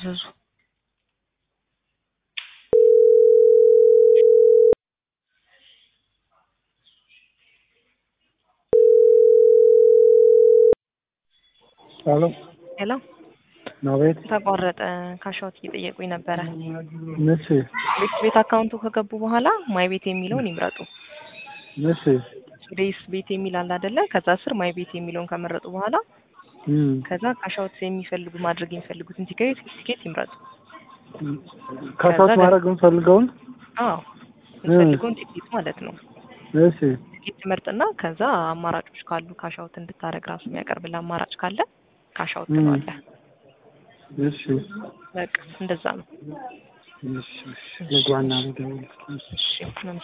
ያዘዙ። ሄሎ ሄሎ አቤት። ተቋረጠ። ካሻውት እየጠየቁኝ ነበረ። እሺ ቤት ቤት አካውንቱ ከገቡ በኋላ ማይ ቤት የሚለውን ይምረጡ። እሺ ዴይስ ቤት የሚል አለ አይደለ? ከዛ ስር ማይ ቤት የሚለውን ከመረጡ በኋላ እም ከዛ ካሻውት የሚፈልጉ ማድረግ የሚፈልጉትን ቲኬት ቲኬት ይምረጡ። ካሳት ከዛ ማድረግ የምፈልገውን አዎ የሚፈልገውን ቲኬት ማለት ነው። እሺ ቲኬት ትመርጥና ከዛ አማራጮች ካሉ ካሻውት እንድታረግ ራሱ የሚያቀርብልህ አማራጭ ካለ ካሻውት እም። ትለዋለህ። እሺ በቃ እንደዛ ነው። እሺ ልግባና ልደውል። እሺ